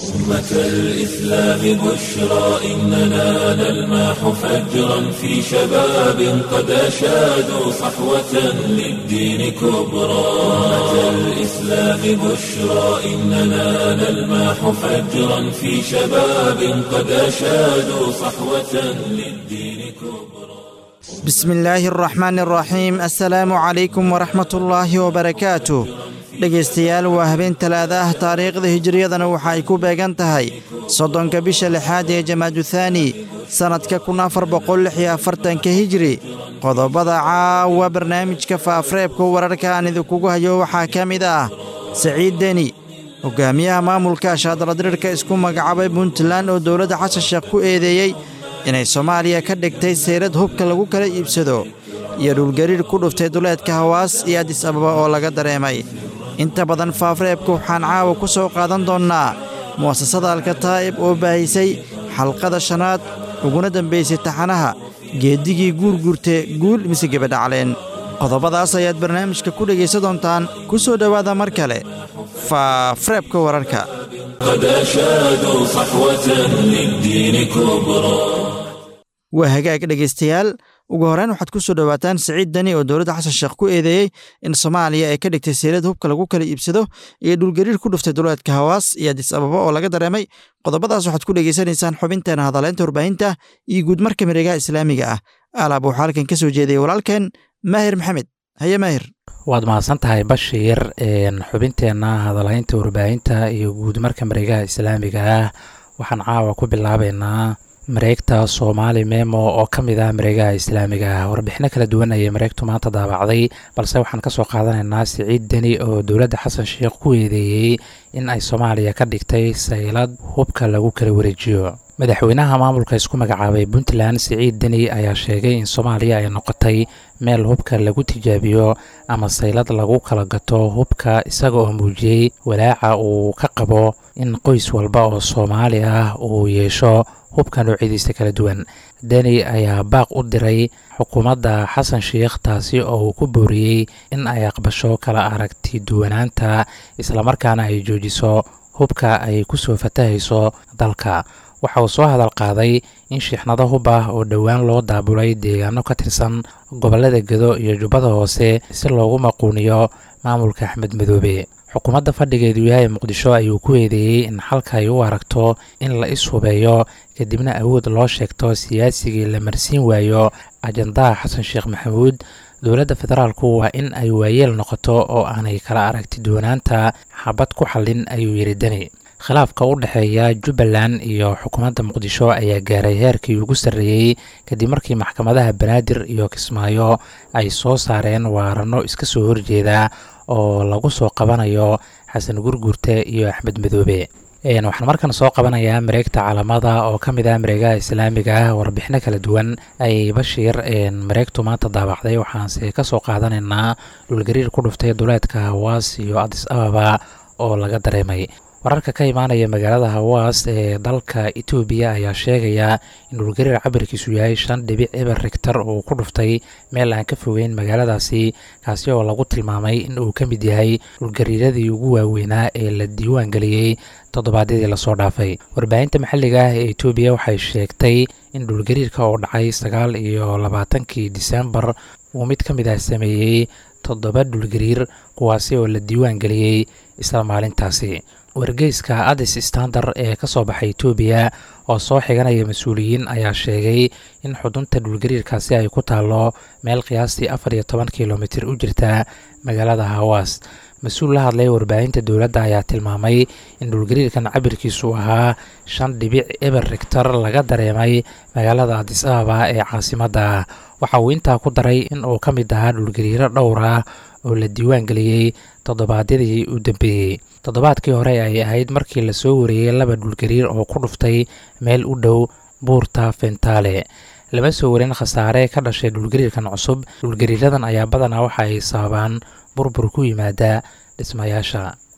أمة الإسلام بشرى إننا نلمح فجرا في شباب قد أشادوا صحوة للدين كبرى أمة الإسلام بشرى إننا نلمح فجرا في شباب قد أشادوا صحوة للدين كبرى بسم الله الرحمن الرحيم assalaamu calaykum waraxmat ullaahi wabarakaatu dhegaystayaal waa habeen talaada ah taariikhda hijiriyadana waxa ay ku beegan tahay soddonka bisha lixaad ee jamaaduthani sannadka kun afar boqol lix iyo afartanka hijri qodobada caawa barnaamijka faafreebka wararka aan idinkugu hayo waxaa ka mid ah saciid deni hogaamiyaha maamulka shaadaladirirka isku magacaabay puntland oo dowladda xasan sheekh ku eedeeyey inay soomaaliya ka dhigtay sayrad hubka lagu kala iibsado iyo dhulgariir ku dhuftay duleedka hawaas iyo adis ababa oo laga dareemay inta badan faafreebka waxaan caawa ku soo qaadan doonnaa mu'asasada alkataa'ib oo baahisay xalqada shanaad uguna dambaysay taxanaha geeddigii guurguurte guul mise gebadhacleen qodobadaas ayaad barnaamijka ku dhegaysa doontaan ku soo dhowaada mar kale faafreebka wararka قد أشادوا صحوة للدين كبرى waa hagaag dhegaystayaal ugu horreyn waxaad ku soo dhowaataan siciid deni oo dowladda xasan sheekh ku eedeeyey in soomaaliya ay ka dhigtay seelad hubka lagu kala iibsado iyo dhulgariir ku dhuftay duleedka hawaas iyo adis ababa oo laga dareemay qodobadaas waxaad ku dhegaysanaysaan xubinteena hadaleynta warbaahinta iyo guudmarka miregaha islaamiga ah alaab waxaa halkan ka soo jeedayay walaalkeen maahir maxamed haye maahir waad mahadsan tahay bashiir xubinteenna hadalhaynta warbaahinta iyo guud marka mareegaha islaamiga ah waxaan caawa ku bilaabeynaa mareegta soomaali memo oo ka mid ah mareegaha islaamiga ah warbixino kala duwan ayay mareegtu maanta daabacday balse waxaan kasoo qaadanaynaa siciid deni oo dowladda xasan sheekh ku eedeeyey in ay soomaaliya ka dhigtay saylad hubka lagu kala wareejiyo madaxweynaha maamulka isku magacaabay puntland siciid deni ayaa sheegay in soomaaliya ay noqotay meel hubka lagu tijaabiyo ama saylad lagu kala gato hubka isaga oo muujiyey walaaca uu ka qabo in qoys walba oo soomaali ah uu yeesho hubka noocyadiisa kala duwan deni ayaa baaq u diray xukuumadda xasan sheikh taasi oo uu ku booriyey in ay aqbasho kala aragti duwanaanta islamarkaana ay joojiso hubka ay ku soo fatahayso dalka waxa uu soo hadal qaaday in shiixnado hub ah oo dhowaan loo daabulay deegaano ka tirsan gobollada gedo iyo jubbada hoose si loogu maquuniyo maamulka axmed madoobe xukuumadda fadhigeedu yahay muqdisho ayuu ku eedeeyey in xalka ay u aragto in la is hubeeyo kadibna awood loo sheegto siyaasigii la marsiin waayo ajandaha xasan sheekh maxamuud dowladda federaalku waa in ay waayeel noqoto oo aanay kala aragti doonaanta xabad ku xallin ayuu yidhi deni khilaafka u dhexeeya jubbaland iyo xukuumadda muqdisho ayaa gaaray heerkii ugu sarreeyey kadib markii maxkamadaha banaadir iyo kismaayo ay soo saareen waarano iska soo horjeeda oo lagu soo qabanayo xasan gurgurte iyo axmed madoobe waxaan markan soo qabanayaa mareegta caalamada oo ka mid ah mareegaha islaamiga ah warbixino kala duwan ayay bashiir mareegtu maanta daabacday waxaanse ka soo qaadanaynaa dhulgariir ku dhuftay duleedka hawaas iyo adis ababa oo laga dareemay wararka ka imaanaya magaalada hawaas ee dalka etoobiya ayaa sheegaya in dhulgariir cabirkiisu yahay shan dhibic eber rigtar uu ku dhuftay meel aan ka fogeyn magaaladaasi kaasi oo lagu tilmaamay in uu ka mid yahay dhulgariiradii ugu waaweynaa ee la diiwaan geliyey toddobaadyadii lasoo dhaafay warbaahinta maxalliga ah ee etoobiya waxay sheegtay in dhulgariirka oo dhacay sagaal iyo labaatankii disembar uu mid ka mid ah sameeyey toddoba dhulgariir kuwaasi oo la diiwaan geliyey isla maalintaasi wargeyska adis standard ee ka soo baxay etoobiya oo soo xiganaya mas-uuliyiin ayaa sheegay in xudunta dhulgariirkaasi ay ku taallo meel qiyaastii afar iyo toban kilomitir u jirta magaalada hawaas mas-uul la hadlay warbaahinta dowladda ayaa tilmaamay in dhulgariirkan cabirkiisu ahaa shan dhibic eber rigtar laga dareemay magaalada adis ababa ee caasimadda waxa uu intaa ku daray in uu ka mid ahaa dhulgariiro dhowr ah oo la diiwaan geliyey toddobaadyadii u dambeeyey toddobaadkii hore ay ahayd markii lasoo wareeyey laba dhulgariir oo ku dhuftay meel u dhow buurta fentaale lama soo warin khasaare ka dhashay dhulgariirkan cusub dhulgariiradan ayaa badanaa waxa ay sababaan burbur ku yimaada dhismayaasha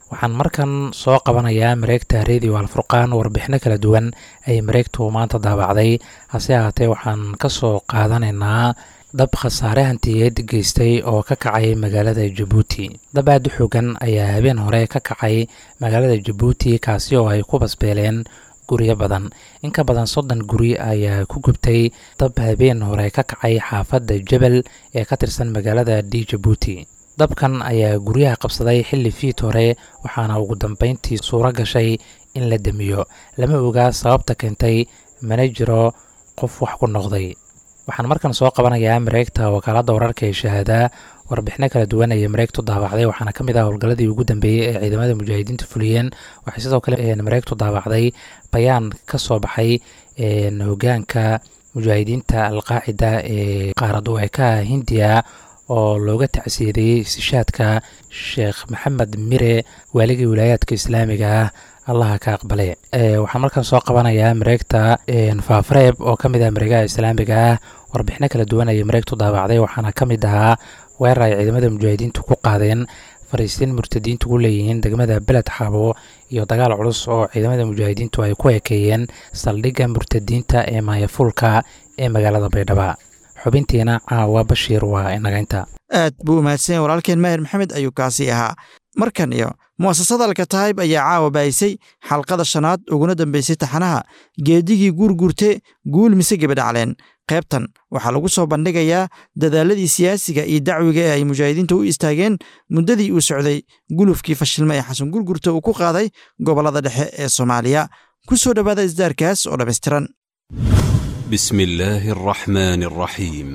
waxaan markan soo qabanayaa mareegta radio alfurqaan warbixino kala duwan ay mareegtu maanta daabacday hase ahaatee waxaan ka soo qaadanaynaa dab khasaare hantiyeed geystay oo ka kacay magaalada jabuuti dab aad u xoogan ayaa habeen hore ka kacay magaalada jabuuti kaasi oo ay ku basbeeleen guryo badan in ka badan soddon guri ayaa ku gubtay dab habeen hore ka kacay xaafadda jebel ee ka tirsan magaalada d jabuuti dabkan ayaa guryaha qabsaday xilli fiid hore waxaana ugu dambeyntii suuro gashay in la demiyo lama ogaa sababta keentay mana jiro qof wax ku noqday waxaan markan soo qabanayaa mareegta wakaaladda wararka ee shahaada warbixino kala duwan ayay mareegtu daabacday waxaana ka mid ah howlgalladii ugu dambeeyey ee ciidamada mujaahidiinta fuliyeen waxay sidoo kale mareegtu daabacday bayaan ka soo baxay hogaanka mujaahidiinta alqaacida ee qaarad weekaha hindiya oo looga tacsiyeeyey sishaadka sheekh maxamed mire waaligii wilaayaadka islaamiga ah allaha ka aqbale waxaan markaan soo qabanayaa mareegta faafareeb oo ka mid ah mareegaha islaamiga ah warbixino kala duwan ayay mareegtu daabacday waxaana ka mid ahaa weerar ay ciidamada mujaahidiintu ku qaadeen fariistiin murtadiintu ku leeyihiin degmada beled xaabo iyo dagaal culus oo ciidamada mujaahidiintu ay ku ekeeyeen saldhigga murtadiinta ee maayafuulka ee magaalada baydhaba xubintiina caawa bashiir waa inagaynta aad buu umahadsanya walaalkeen maahir maxamed ayuu kaasi ahaa markan iyo mu'asasada alkataayib ayaa caawa baayisay xalqada shanaad uguna dambaysay taxanaha geedigii guurguurte guul mise gebadhacleen qaybtan waxaa lagu soo bandhigayaa dadaaladii siyaasiga iyo dacwiga ee ay mujaahidiinta u istaageen muddadii uu socday gulufkii fashilma ee xasan gurgurta uu ku qaaday gobollada dhexe ee soomaaliya ku soo dhowaada isdaarkaas oo dhammaystiran بسم الله الرحمن الرحيم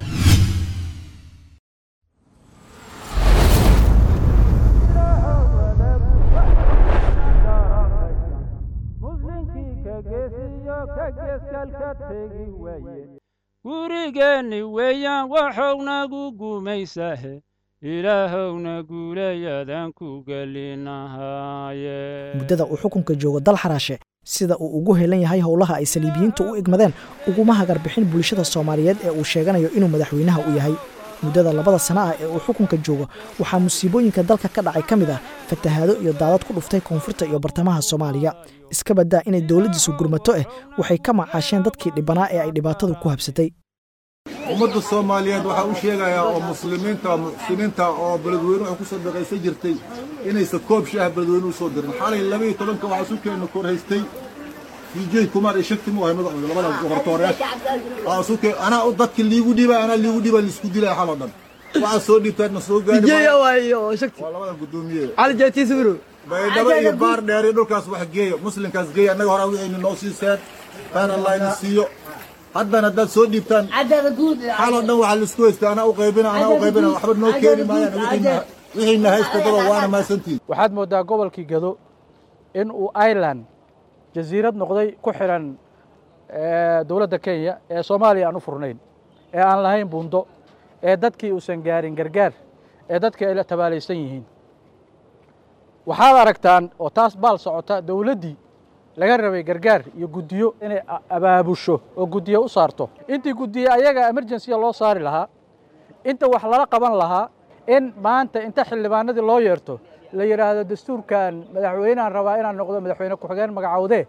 gurigeenni weeyaan waxownagu gumaysahe ilaahowna guulayadaan ku gelinahaaye muddada uu xukunka joogo dal xaraashe sida uu ugu helan yahay howlaha ay saliibiyiintu u igmadeen uguma hagarbixin bulshada soomaaliyeed ee uu sheeganayo inuu madaxweynaha u yahay muddada labada sana ah ee uu xukunka joogo waxaa musiibooyinka dalka ka dhacay ka mid ah fatahaado iyo daadad ku dhuftay koonfurta iyo bartamaha soomaaliya iska baddaa inay dowladdiisu gurmato ah waxay ka macaasheen dadkii dhibbanaa ee ay dhibaatadu ku habsatay ummadda soomaaliyeed waxaa u sheegayaa oo muslimiinta muxsiniinta oo beledweyne waxay ku sadaqaysan jirtay inaysan koob shaah beledweyne u soo dirin xalay labaiyo tobanka waxaa isu keenna kor haystay fiijey kumaar iyo shakti mu ahay madaxooda labada gobortooreed anaa u dadka liigu dhiba anaa liigu dhiba laisku dilaya xaloo dhan waxaa soo dhiibtaadna soo gaari waa labada guddoomiye baydhabo iyo baar dheer iyo dhulkaas wax geeya muslimkaas geeya annaga horaa wixayna noo siiseen taan allah idin siiyo haddana haddaad soo dhiibtaan xaloo dhan waxaa laisku haysta anaa u qaybina anaa u qaybina waxba noo keeni maayaan wixiina haysta daba waana mahadsantihin waxaad mooddaa gobolkii gado in uu ireland jasiirad noqday ku xiran dowladda kenya ee soomaaliya aan u furnayn ee aan lahayn buundo ee dadkii uusan gaarin gargaar ee dadkii ay la tabaalaysan yihiin waxaad aragtaan oo taas baal socota dowladdii laga rabay gargaar iyo guddiyo inay abaabusho oo guddiyo u saarto intii guddiye ayaga emergensiya loo saari lahaa inta wax lala qaban lahaa in maanta inta xildhibaanadii loo yeerto la yidhaahdo dastuurkan madaxweynehan rabaa inaan noqdo madaxweyne ku-xigeen magacowdee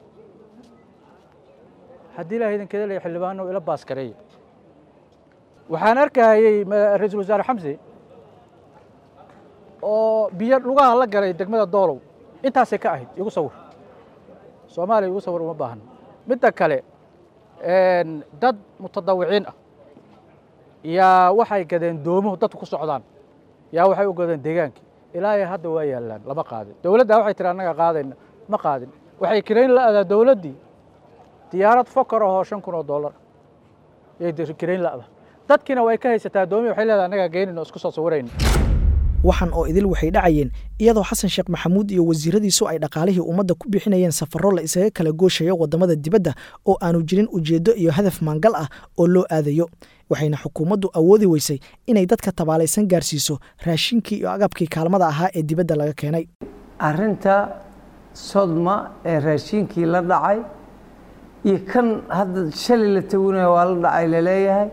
haddii ilaha idinkeeda leeya xildhibaano ila baaskareeya waxaan arkahayey ra-iisul wasaare xamse oo biyo lugaha la galay degmada doolow intaasay ka ahayd igu sawir soomaaliya igu sawir uma baahna midda kale dad mutadawiciin ah yaa waxay gadeen doomuhu dadku ku socdaan yaa waxay u gadeen deegaankii ilaahay hadda waa yaallaan lama qaadin dowladda waxay tiri annaga qaadayna ma qaadin waxay kirayn la'daa dowladdii diyaarad fokar ahoo shan kun oo dollar yay kirayn la'da dadkiina way ka haysataa doomihi waxay leedahay annagaa geynayna oo isku soo sawirayna waxan oo idil waxay dhacayeen iyadoo xasan sheekh maxamuud iyo wasiiradiisu ay dhaqaalihii ummadda ku bixinayeen safarro la isaga kala gooshayo waddamada dibadda oo aanu jirin ujeeddo iyo hadaf maangal ah oo loo aadayo waxayna xukuumaddu awoodi weysay inay dadka tabaalaysan gaarsiiso raashinkii iyo agabkii kaalmada ahaa ee dibadda laga keenay arrinta sodma ee raashinkii la dhacay iyo kan hadda shalay la tagunaya waa la dhacay laleeyahay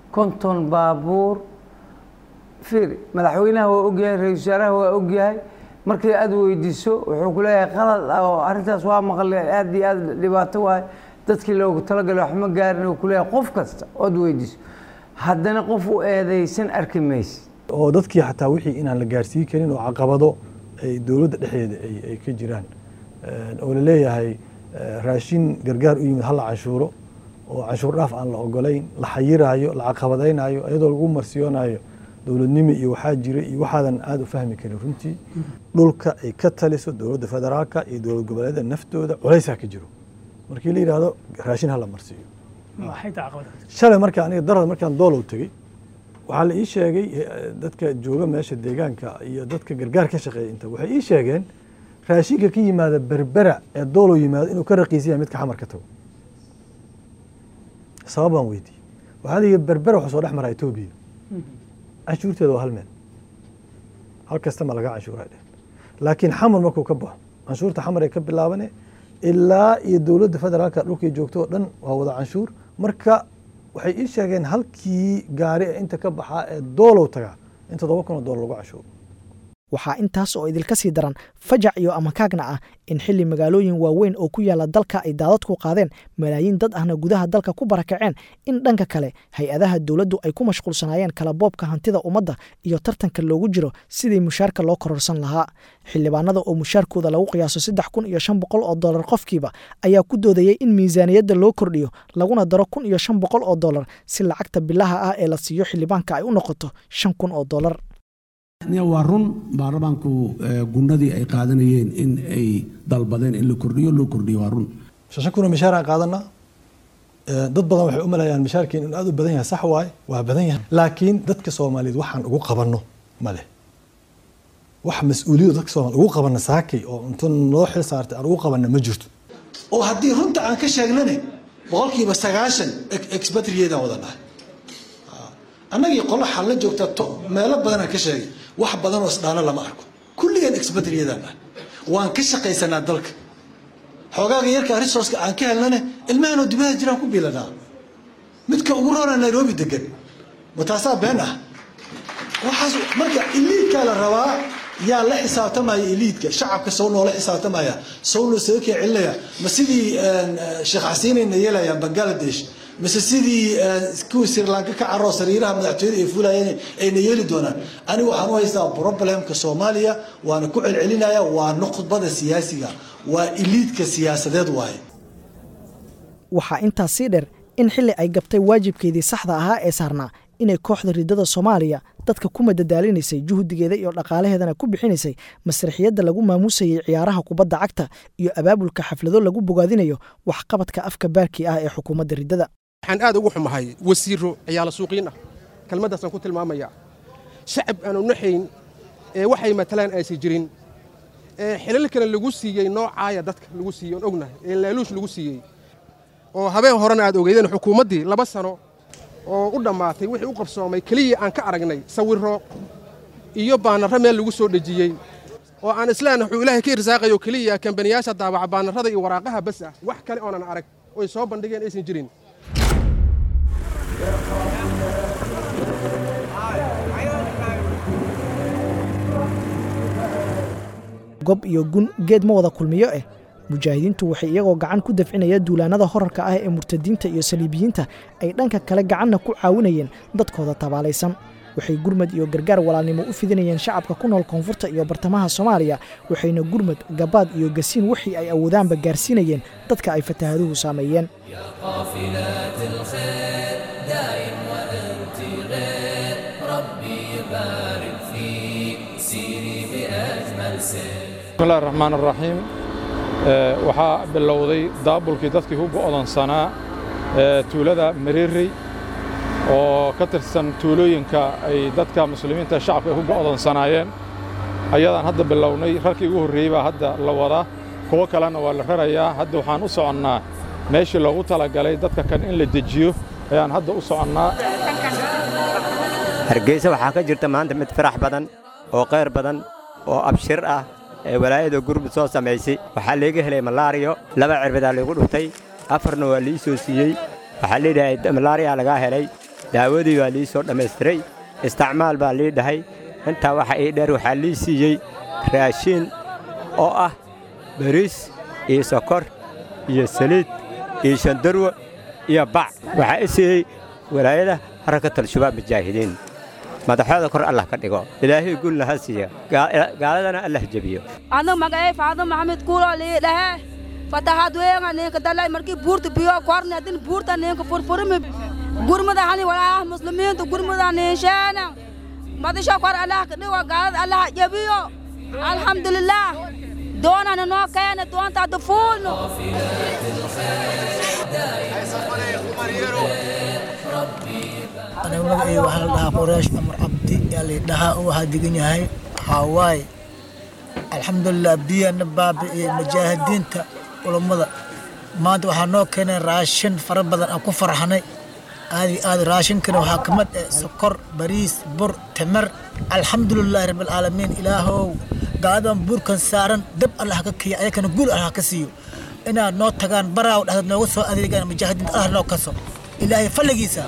konton baabuur fiir madaxweynaha waa ogyahay ra-isul wasaaraha waa ogyahay markii aad weydiiso wuxuu ku leeyahay qalad ah oo arrintaas waa maqle aad iyo aad dhibaato waay dadkii loogu talagalay wax ma gaarin uu ku leeyahay qof kasta ood weydiiso haddana qof u eedaysan arki mayse oo dadkii xataa wixii inaan la gaarsiin karin oo caqabado ay dowladda dhexdeeda ay ka jiraan oo la leeyahay raashin gargaar u yimid hala canshuuro oo canshuur dhaaf aan la ogolayn la xayiraayo la caqabadaynayo iyadoo lagu marsiyoonayo dowladnimo iyo waxaa jira iyo waxaadan aada u fahmi karin runtii dhulka ay ka taliso dowladda federaalka iyo dowlad goboleeda naftooda culaysaa ka jiro markii la yidhaahdo raashin hala marsiiyo shalay marka aniga darad markaan doolow tegey waxaa la ii sheegay dadka jooga meesha deegaanka iyo dadka gargaar ka shaqeeya inta waxay ii sheegeen raashinka ka yimaada berbera ee doolow yimaado inuu ka raqiisan yahay midka xamar ka tago sabab baan weydiiyey waxaa la yidhi berbera waxaa soo dhex maraa etoobiya canshuurteeda waa hal meel hal kasta ma laga canshuuraa dheh laakiin xamar markuu ka baxo canshuurta xamar ay ka bilaabane ilaa iyo dowladda federaalka dhulkay joogto oo dhan waa wada canshuur marka waxay ii sheegeen halkii gaari ee inta ka baxaa ee doolow tagaa in toddoba kun oo doolar lagu canshuuro waxaa intaas oo idilka sii daran fajac iyo amakaagna ah in xilli magaalooyin waaweyn oo ku yaala dalka ay daadadku qaadeen malaayiin dad ahna gudaha dalka ku barakaceen in dhanka kale hay-adaha dowladdu ay ku mashquulsanaayeen kala boobka hantida ummadda iyo tartanka loogu jiro sidii mushaarka loo kororsan lahaa xildhibaanada oo mushaarkooda lagu qiyaaso saddex kun iyo shan boqol oo dollar qofkiiba ayaa ku doodayay in miisaaniyadda loo kordhiyo laguna daro kun iyo shan boqol oo dollar si lacagta bilaha ah ee la siiyo xildhibaanka ay u noqoto shan kun oo dollar waa run baarlamaanku gunadii ay qaadanayeen in ay dalbadeen in la kordhiyo loo kordhiyo waa run shan kunoo mishaar aan qaadanaa dad badan waxay u malayaan mishaarkeen inuu aad u badan yahay sax waaye waa badan yahay laakiin dadka soomaaliyeed waxaan ugu qabanno ma leh wax mas-uuliyadu dadka soomaliyeed ugu qabanna saakay oo inta noo xil saartay aan ugu qabanna ma jirto oo haddii runta aan ka sheegnane boqolkiiba sagaashan expatriadan wada nahay annagii qolo xalla joogta meelo badanaan ka sheegay wax badan oo isdhaana lama arko kulligeen expatriadan nahay waan ka shaqaysanaa dalka xoogaaga yarka resourceka aan ka helnane ilmahanoo dibada jiraan ku biilanaa midka ugu roona nairobi degan ma taasaa been ah waxaas marka iliidkaa la rabaa yaa la xisaabtamaya iliidka shacabka sow noola xisaabtamaya sow noo saga kee celinaya ma sidii sheekh xasiinayna yeelayaan bangaladesh mise sidii kuwii sri lanka ka caroo sariiraha madaxtooyada ay fulayeen ayna yeeli doonaan aniga waxaan u haystaa problemka soomaaliya waana ku celcelinaya waa nuqbada siyaasiga waa iliidka siyaasadeed waaye waxaa intaas sii dheer in xilli ay gabtay waajibkeedii saxda ahaa ee saarnaa inay kooxda ridada soomaaliya dadka ku madadaalinaysay juhdigeeda iyo dhaqaalaheedana ku bixinaysay masraxiyadda lagu maamuusayay ciyaaraha kubadda cagta iyo abaabulka xaflado lagu bogaadinayo waxqabadka afka baarkii ah ee xukuumadda riddada waxaan aad ugu xumahay wasiiro ciyaala suuqiin ah kelmaddaasaan ku tilmaamaya shacab aanu naxayn ee waxay matalaan aysan jirin ee xilalkana lagu siiyey noocaaya dadka lagu siiyey oon ognahay ee laaluush lagu siiyey oo habeen horena aad ogeydeen xukuumaddii laba sano oo u dhammaatay wixii u qabsoomay keliya aan ka aragnay sawirro iyo baanarro meel lagu soo dhejiyey oo aan islaan wuxuu ilaahay ka irsaaqayo keliya kambaniyaasha daabaca baanarrada iyo waraaqaha bas ah wax kale oonan arag oy soo bandhigeen aysan jirin gob iyo gun geed ma wada kulmiyo eh mujaahidiintu waxay iyagoo gacan ku dafcinaya duulaannada horarka ah ee murtadiinta iyo saliibiyiinta ay dhanka kale gacanna ku caawinayeen dadkooda tabaalaysan waxay gurmad iyo gargaar walaalnimo u fidinayeen shacabka ku nool koonfurta iyo bartamaha soomaaliya waxayna gurmad gabaad iyo gasiin wixii ay awoodaanba gaarsiinayeen dadka ay fataahaduhu saameeyeen bismillahi raxmaan araxiim waxaa bilowday daabulkii dadkii ku go'doonsanaa tuulada mareerey oo ka tirsan tuulooyinka ay dadka muslimiinta shacabka ay ku go'doonsanaayeen ayadaan hadda bilownay rarkii ugu horreeyey baa hadda la wadaa kuwo kalena waa la rarayaa hadda waxaan u soconnaa meeshii loogu talagalay dadka kan in la dejiyo ayaan hadda u soconnaa hargeysa waxaa ka jirta maanta mid farax badan oo qayr badan oo abshir ah ee walaayada gurmud soo samaysay waxaa leega helay malaariyo laba cirbadaa laygu dhuftay afarna waa lii soo siiyey waxaa liidhahay malaariyaa lagaa helay daawadii waa lii soo dhammaystiray isticmaal baa lii dhahay intaa waxa ii dheer waxaa lii siiyey raashiin oo ah bariis iyo sokor iyo saliid iyo shandarwo iyo bac waxaa i siiyey walaayada harakatal shabaab mujaahidiin madaxooda kor allah ka dhigo ilaahay gulna ha siiya gaaladana allah jebiyo anu magacay faado maxamed kuulo lii dhahe fatahaad weynga ninka dalay markii buurta biyo korne hadin buurta ninka furfurmi gurmada hani walaah muslimiinta gurmada ninsheena madisho kor allah ka dhigo gaalada allah jebiyo alxamdulilaah doonana noo keena doonta hadda fuulno aniga magacayga waxaa la dhahaa qoraash amar cabdi yaa la dhahaa oo waxaa degan yahay hawaaye alxamdulilah biyana baabi'iyey mujaahidiinta culammada maanta waxaa noo keenay raashin fara badan aan ku farxanay aadi aadi raashinkana waxaa ka mid ah sokor bariis bur timir alxamdulilaahi rabbilcaalamiin ilaahow gaaladan buurkan saaran dab allah ka kiya ayakana guul allah ka siiyo inaad noo tagaan baraaw dhexdeed nooga soo adeegaan mujaahidiinta allah noo kaso ilaahay falligiisa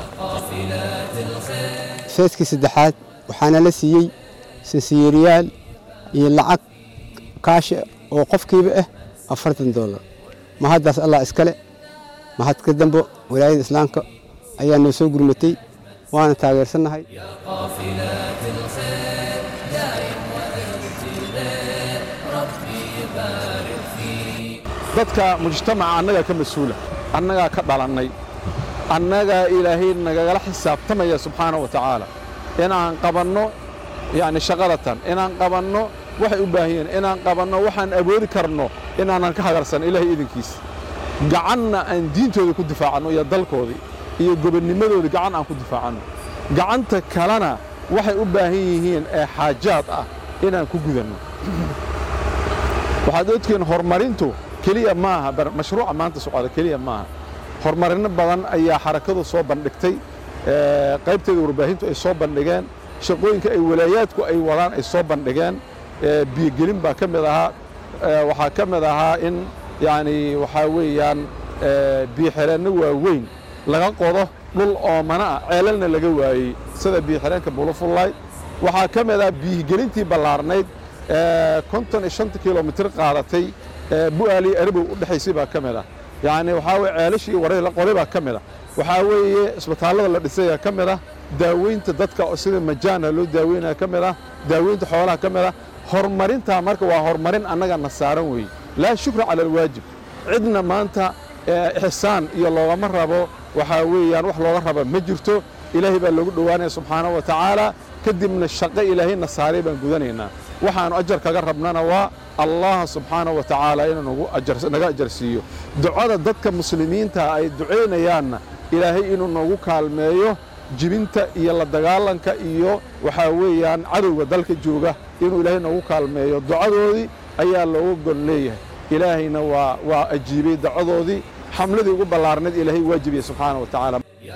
feeskii saddexaad waxaana la siiyey sansiyeeriyaal iyo lacag kaashi oo qofkiiba ah afartan doolar mahaddaas allah iskale mahad ka dambo walaayada islaamka ayaa noo soo gurmatay waana taageersannahay dadka mujtamaca annagaa ka mas-uula annagaa ka dhalannay annagaa ilaahay nagagala xisaabtamaya subxaana wa tacaala inaan qabanno yacni shaqadatan inaan qabanno waxay u baahan yihiin inaan qabanno waxaan awoodi karno inaanan ka hagarsan ilaahay idinkiisa gacanna aan diintooda ku difaacanno iyo dalkoodii iyo gobonnimadooda gacan aan ku difaacanno gacanta kalena waxay u baahan yihiin ee xaajaad ah inaan ku gudanno waxaad ogtihiin horumarintu keliya maaha mashruuca maanta socda keliya maaha horumarino badan ayaa xarakadu soo bandhigtay qaybteeda warbaahintu ay soo bandhigeen shaqooyinka ay walaayaadku ay wadaan ay soo bandhigeen biyogelin baa ka mid ahaa waxaa ka mid ahaa in yacni waxaa weeyaan biyoxireenno waaweyn laga qodo dhul oomana ah ceelalna laga waayey sida biyoxireenka bulufullaay waxaa ka mid ah biyogelintii ballaarnayd konton iyo shanta kilomitir qaadatay bu'aaliyo arabow u dhexaysay baa ka mid ah yacni waxaa weye ceelashii waray la qoray baa ka mid ah waxaa weeye isbitaallada la dhisayaa ka mid ah daaweynta dadka sida majaana loo daaweynaya ka mid ah daaweynta xoolaha ka mid ah horumarintaa marka waa horumarin annaga na saaran weeye laa shukra cala alwaajib cidna maanta ixsaan iyo loogama rabo waxaa weeyaan wax looga raba ma jirto ilaahay baa loogu dhowaanaya subxaanahu wa tacaala kadibna shaqo ilaahayna saaray baan gudanaynaa waxaannu ajar kaga rabnana waa allah subxaanahu wa tacaala inuu naga ajar siiyo ducada dadka muslimiinta ay ducaynayaanna ilaahay inuu noogu kaalmeeyo jibinta iyo la dagaalanka iyo waxaa weeyaan cadowga dalka jooga inuu ilaahay noogu kaalmeeyo ducadoodii ayaa looga gon leeyahay ilaahayna waa waa ajiibay ducadoodii xamladii ugu ballaarnayd ilaahay waajibiyey subxaana wa tacaala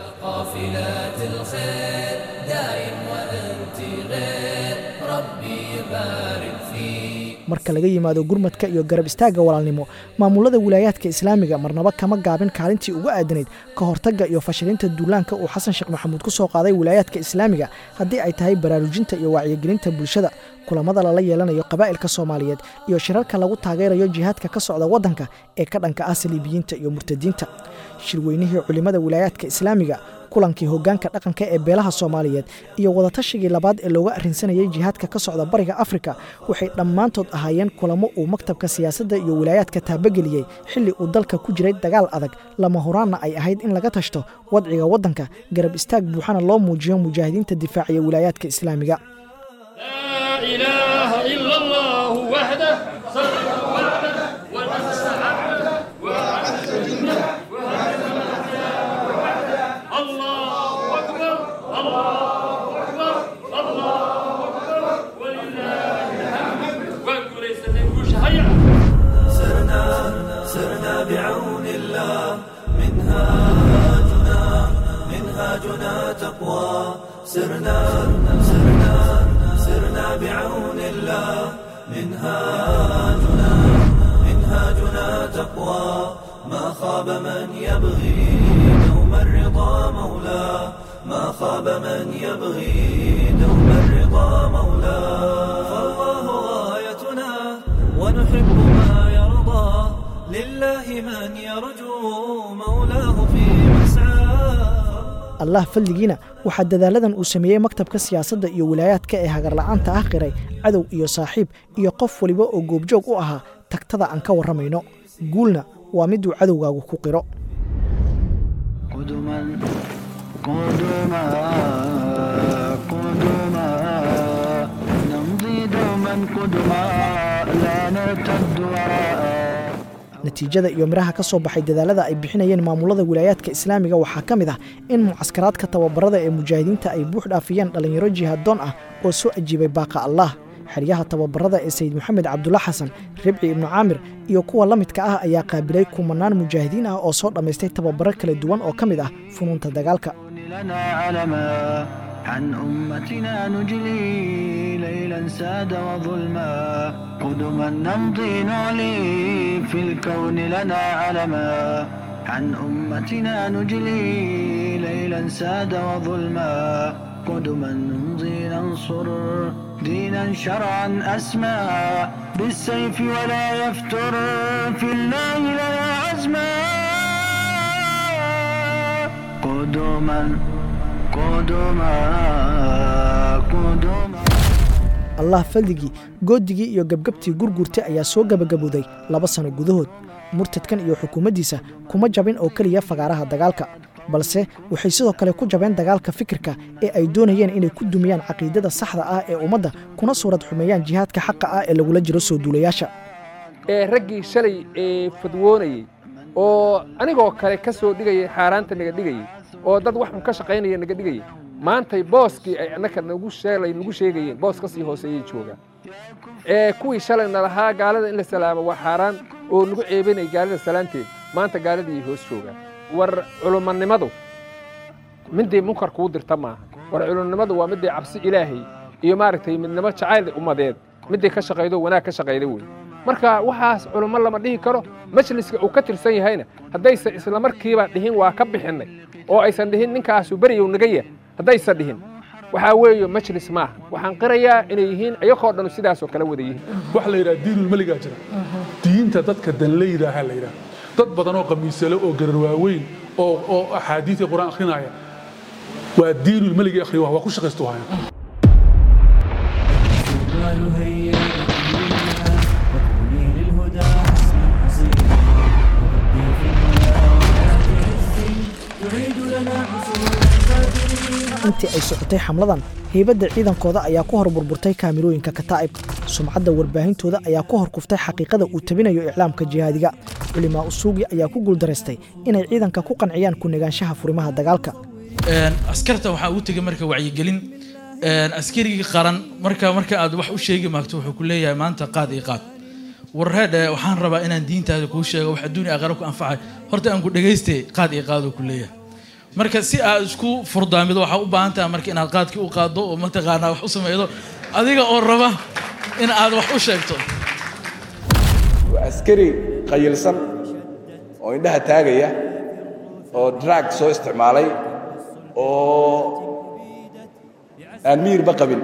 قافلات الخير دائم وأنت غير ربي بارك فيك marka laga yimaado gurmadka iyo garab istaagga walaalnimo maamulada wilaayaadka islaamiga marnaba kama gaabin kaalintii ugu aadanayd ka hortagga iyo fashilinta duulaanka uu xasan sheekh maxamuud ku soo qaaday wilaayaadka islaamiga haddii ay tahay baraarujinta iyo wacyigelinta bulshada kulamada lala yeelanayo qabaa'ilka soomaaliyeed iyo shirarka lagu taageerayo jihaadka ka socda waddanka ee ka dhanka ah saliibiyiinta iyo murtadiinta shirweynihii culimmada wilaayaadka islaamiga kulankii hoggaanka dhaqanka ee beelaha soomaaliyeed iyo wadatashigii labaad ee looga arrinsanayay jihaadka ka socda bariga afrika waxay dhammaantood ahaayeen kulamo uu maktabka siyaasadda iyo wilaayaadka taabageliyey xilli uu dalka ku jiray dagaal adag lama horaanna ay ahayd in laga tashto wadciga waddanka garab istaag buuxana loo muujiyo mujaahidiinta difaaciya wilaayaadka islaamiga إله إلا الله وحده صدق وعده ونصر عبده وعز جنده وهزم وحده الله أكبر الله أكبر الله أكبر ولله الحمد وقل يسلمكوش هيا سرنا سرنا بعون الله منهاجنا منهاجنا تقوى سرنا سرنا سرنا بعون الله منهاجنا منهاجنا تقوى ما خاب من يبغي دوم الرضا مولاه ما خاب من يبغي دوم الرضا مولاه فالله غاية يحب ما يرضى لله من يرجو مولاه في مسعاه allah falligiina waxaa dadaaladan uu sameeyey maktabka siyaasadda iyo wilaayaadka ee hagarla'aanta ah qiray cadow iyo saaxiib iyo qof waliba oo goobjoog u ahaa tagtada aan ka warramayno guulna waa miduu cadowgaagu ku qiro قدما قدما قدما نمضي دوما قدما لا نرتد وراء natiijada iyo midhaha ka soo baxay dadaalada ay bixinayeen maamulada wilaayaadka islaamiga waxaa ka mid ah in mucaskaraadka tababarada ee mujaahidiinta ay buux dhaafiyeen dhallinyaro jihaaddoon ah oo soo ajiibay baaqa allah xeryaha tababarada ee sayid moxamed cabdulla xasan ribci ibnu caamir iyo kuwa la midka ah ayaa qaabilay kumanaan mujaahidiin ah oo soo dhammaystay tababaro kala duwan oo ka mid ah funuunta dagaalka لنا علما عن أمتنا نجلي ليلا ساد وظلما قدما نمضي نعلي في الكون لنا علما عن أمتنا نجلي ليلا ساد وظلما قدما نمضي ننصر دينا شرعا أسمى بالسيف ولا يفتر في الله لنا عزما قدما قدما قدما allah faldigii goodigii iyo gebgabtii gurgurta ayaa soo gebagabowday laba sano gudahood murtadkan iyo xukuumaddiisa kuma jabin oo keliya fagaaraha dagaalka balse waxay sidoo kale ku jabeen dagaalka fikirka ee ay doonayeen inay ku dumiyaan caqiidada saxda ah ee ummadda kuna suurad xumeeyaan jihaadka xaqa ah ee lagula jiro soo duulayaasha ee raggii shalay ee fadwoonayey oo anigoo kale ka soo dhigayay xaaraanta naga dhigayey oo dad wax un ka shaqaynaya naga dhigayay maantay booskii ay annaka nagu sheelay nagu sheegayeen boos ka sii hooseeyay joogaan ee kuwii shalayna lahaa gaalada in la salaamo waa xaaraan oo nagu ceebinay gaalada salaanteed maanta gaaladii hoos joogaan war culumanimadu midday munkar kuu dirta maaha war culummadu waa midday cabsi ilaahay iyo maaragtay midnimo jacayl ummadeed midday ka shaqaydo wanaag ka shaqayda wey marka waxaas culummo lama dhihi karo majliska uu ka tirsan yahayna haddaysan islamarkiiba dhihin waa ka bixinnay oo aysan dhihin ninkaasu beriyow naga yah haddaysan dhihin waxaa weeye majlis maaha waxaan qirayaa inay yihiin ayagoo dhan sidaasoo kale wada yihiin waxa la yidhaha diinulmeligaa jira diinta dadka danle yidhaaha la yidhaha dad badan oo qamiisale oo garar waaweyn oo oo axaadiidka qur-aan akhrinaya waa diinulmeliga akhriya waa ku shaqaystu haya intii ay socotay xamladan heybadda ciidankooda ayaa ku hor burburtay kaamirooyinka kataa'ib sumcadda warbaahintooda ayaa ku hor kuftay xaqiiqada uu tabinayo iclaamka jihaadiga culimaa usuugi ayaa ku guuldaraystay inay ciidanka ku qanciyaan ku negaanshaha furimaha dagaalka askarta waxaa ugu tegay marka wacyigelin askarigii qaran marka marka aad wax u sheegi maagto wuxuu ku leeyahay maanta qaad iyo qaad warreedhe waxaan rabaa inaan diintaada kuu sheego wax adduun iyo aqara ku anfacay horta aan ku dhagaystay qaad iyo qaaduu ku leeyahay marka si aad isku furdaamido waxaa u baahan tahay marka inaad qaadkii u qaaddo oo mataqaanaa wax u samaydo adiga oo raba in aad wax u sheegto waa askari qayilsan oo indhaha taagaya oo drag soo isticmaalay oo aan miyirba qabin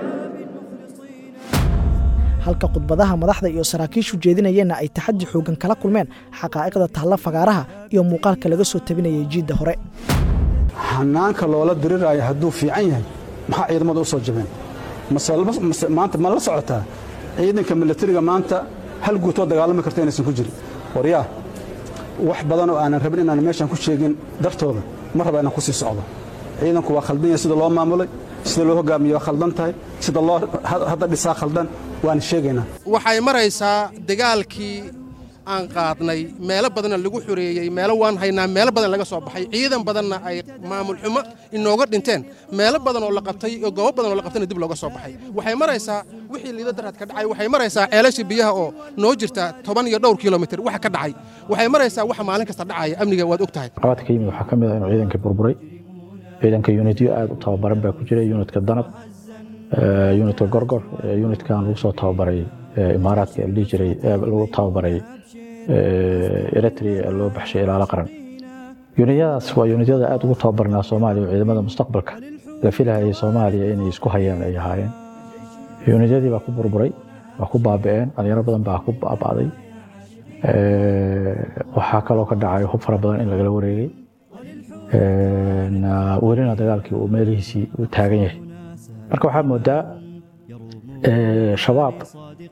halka khudbadaha madaxda iyo saraakiishu jeedinayeenna ay taxaddi xooggan kala kulmeen xaqaa'iqda tahalla fagaaraha iyo muuqaalka laga soo tabinayay jiidda hore hanaanka loola diriraayo hadduu fiican yahay maxaa ciidamada u soo jabeen maanta ma la socotaa ciidanka milatariga maanta hal guutoo dagaalami karta inaysan ku jirin waryaa wax badan oo aanan rabin inaan meeshan ku sheegin dartooda ma raba inaan ku sii socdo ciidanku waa khaldan yahay sida loo maamulay sida loo hogaamiye waa khaldan tahay sida loo hadda dhisaa khaldan waan sheegaynaa waxay maraysaa dagaalkii aan qaadnay meelo badanna lagu xoreeyey meelo waan haynaa meelo badan laga soo baxay ciidan badanna ay maamul xumo inooga dhinteen meelo badan oo la qabtay oo goobo badan oo la qabtayna dib looga soo baxay waxay maraysaa wixii liida darad ka dhacay waxay maraysaa ceelashii biyaha oo noo jirta toban iyo dhowr kilomitir waxa ka dhacay waxay maraysaa waxa maalin kasta dhacaya amniga waad og tahay qabaadka ka yimid waxaa ka mid ah inuu ciidankii burburay ciidanka unityo aad u tababaran baa ku jira unitka danab unitka gorgor unitkan lagu soo tababaray imaaraadka la dhihi jiray lagu tababaray eritrea loo baxshay ilaalo qaran yunityadaas waa yunityada aad ugu tababarnaa soomaaliya oo ciidamada mustaqbalka la filahayay soomaaliya inay isku hayaan ay ahaayeen yunityadii baa ku burburay waa ku baaba'een dhalinyaro badan baa ku baaba'day waxaa kaloo ka dhacay hub fara badan in lagala wareegay welina dagaalkii uu meelihiisii u taagan yahay marka waxaa moodaa shabaab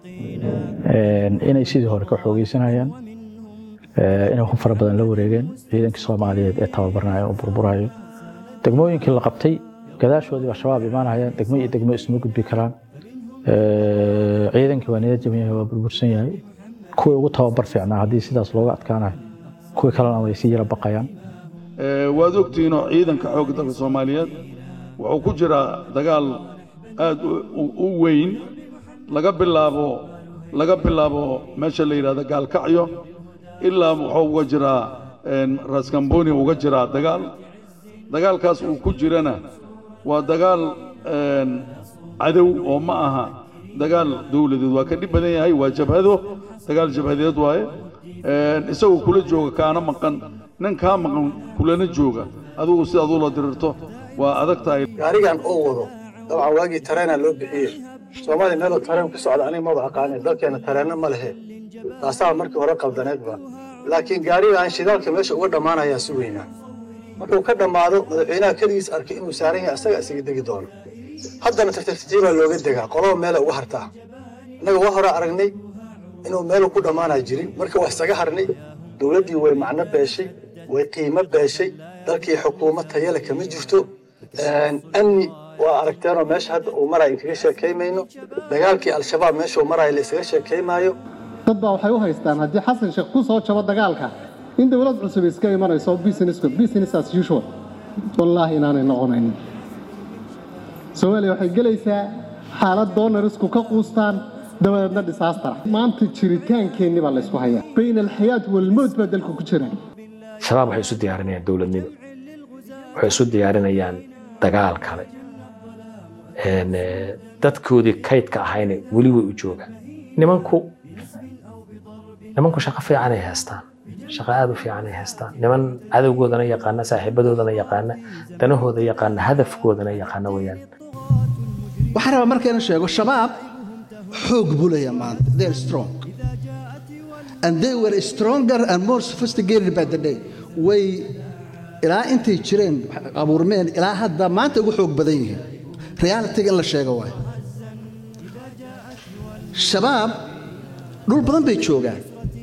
inay sidii hore ka xoogeysanayaan inay hub fara badan la wareegeen ciidankii soomaaliyeed ee tababarnaya oo burburayo degmooyinkii la qabtay gadaashoodii baa shabaab imaanayaan degmo iyo degmo isma gudbi karaan ciidankii waa niyad jaban yahay waa burbursan yahay kuwii ugu tababar fiicnaa haddii sidaas looga adkaanayo kuwii kalena way sii yara baqayaan waad ogtihiinoo ciidanka xoogga dalka soomaaliyeed wuxuu ku jiraa dagaal aad u weyn laga bilaabo laga bilaabo meesha la yidhahdo gaalkacyo ilaa wuxuu uga jiraa raskamboni uga jiraa dagaal dagaalkaas uu ku jirana waa dagaal cadow oo ma aha dagaal dowladeed waa ka dhib badan yahay waa jabhado dagaal jabhadeed waaye isagoo kula jooga kaana maqan nin kaa maqan kulana jooga adigu si aduu la dirirto waa adag tahay gaarigan oo wado dabcan waagii tareenaa loo bixiyey soomaaliya meeloo tareen ku socda aniga maba aqaanin dalkeena tareenno ma lehe taasaa markii hore qaldaneedba laakiin gaarigaan shidaalka meesha uga dhammaanayaa si weynaa markuu ka dhammaado madaxweynaha keligiis arkay inuu saaran yahay asaga isaga degi doono haddana tartartiibaa looga degaa qolaba meela uga hartaa innaga waa hore aragnay inuu meelu ku dhammaanaa jirin marka waa isaga harnay dowladdii way macno beeshay way qiimo beeshay dalkii xukuumad tayale kama jirto amni waa aragteenoo meesha hadda uu maraya inkaga sheekaymayno dagaalkii al-shabaab meeshuu maraya la isaga sheekaymaayo dad baa waxay u haystaan haddii xasan sheekh ku soo jabo dagaalka in dowlad cusub iska imanayso business business as usual wallaahi inaanay noqonaynin soomaaliya waxay gelaysaa xaalad doonarisku ka quustaan dabadeedna disaastar maanta jiritaankeenni baa laysku hayaa bayna alxayaat walmowt baa dalka ku jira shabaab waxay isu diyaarinayaan dowladnimo waxay isu diyaarinayaan dagaal kale dadkoodii kaydka ahayna weli way u joogaan nimanku nimanku shaqo fiicanay haystaan shaqo aad u fiicanay haystaan niman cadowgoodana yaqaana saaxiibadoodana yaqaana danahooda yaqaana hadafkoodana yaqaana weyaan waxaan rabaa markayna sheego shabaab xoog buu leeyahay maanta they are strong and they were stronger and more sophisticated by the day way ilaa intay jireen abuurmeen ilaa hadda maanta ugu xoog badan yihiin realitiga in la sheego waayo shabaab dhul badan bay joogaan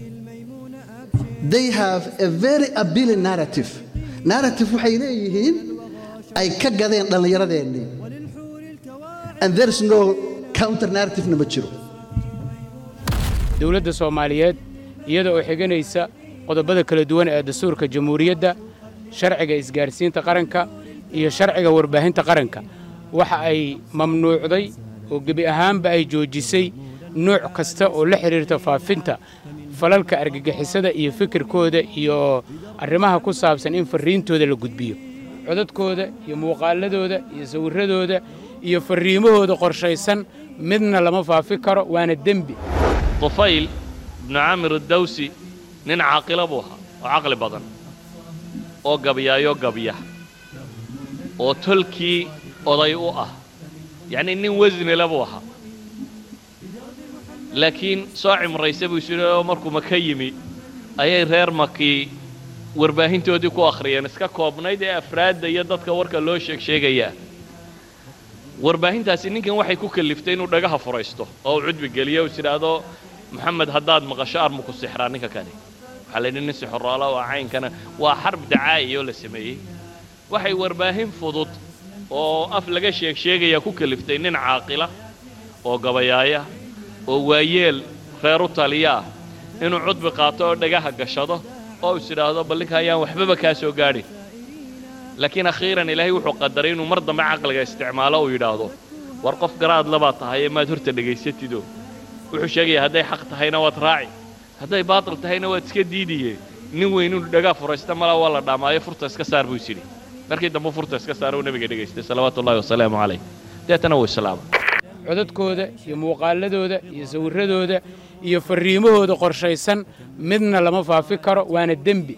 they have a very appealing narrative narrative waxay leeyihiin ay ka gadeen dhallinyaradeenii and there is no counter narrative-na ma jiro dowladda soomaaliyeed iyada oo xiganaysa qodobada kala duwan ee dastuurka jamhuuriyadda sharciga isgaarsiinta qaranka iyo sharciga warbaahinta qaranka waxa ay mamnuucday oo gebi ahaanba ay joojisay nooc kasta oo la xidhiirta faafinta falalka argagixisada iyo fikirkooda iyo arrimaha ku saabsan in farriintooda la gudbiyo codadkooda iyo muuqaaladooda iyo sawirradooda iyo farriimahooda qorshaysan midna lama faafi karo waana dembi طفيل بن عامر الدوسي nin caaqila buu ahaa oo caqli badan oo gabyaayo gabya oo tolkii oday u ah yacnii nin wasnile buu ahaa laakiin soo cimraysa buu isu oo markuu maka yimi ayay reer makii warbaahintoodii ku akhriyeen iska koobnayd ee afraadda iyo dadka warka loo sheeg sheegayaa warbaahintaasi ninkan waxay ku kalliftay inuu dhagaha furaysto oo uu cudbi geliyo u tidhaahdo maxamed haddaad maqasho armu ku sixraa ninka kani waxaa la yidhi nin sixoroala oo caynkana waa xarb dacaa'iyo la sameeyey waxay warbaahin fudud oo af laga sheeg sheegaya ku kaliftay nin caaqila oo gabayaaya oo waayeel reer u taliya ah inuu cudbi qaato oo dhagaha gashado oo is idhaahdo bal ninka ayaan waxbaba kaa soo gaadhin laakiin akhiiran ilaahay wuxuu qadaray inuu mar dambe caqliga isticmaalo uu yidhaahdo war qof garaad labaa tahay ee maad horta dhegaysatido wuxuu sheegayaa hadday xaq tahayna waad raaci hadday baatil tahayna waad iska diidiye nin weyn inuu dhagaa furaysta malaa waa la dhaamaayo furta iska saar buu is yidhi markii dambe furta iska saar uu nebiga dhegaystay salawaatu ullahi wasalaamu calayh deetana wuu islaamay codadkooda iyo muuqaaladooda iyo sawirradooda iyo farriimahooda qorshaysan midna lama faafi karo waana dembi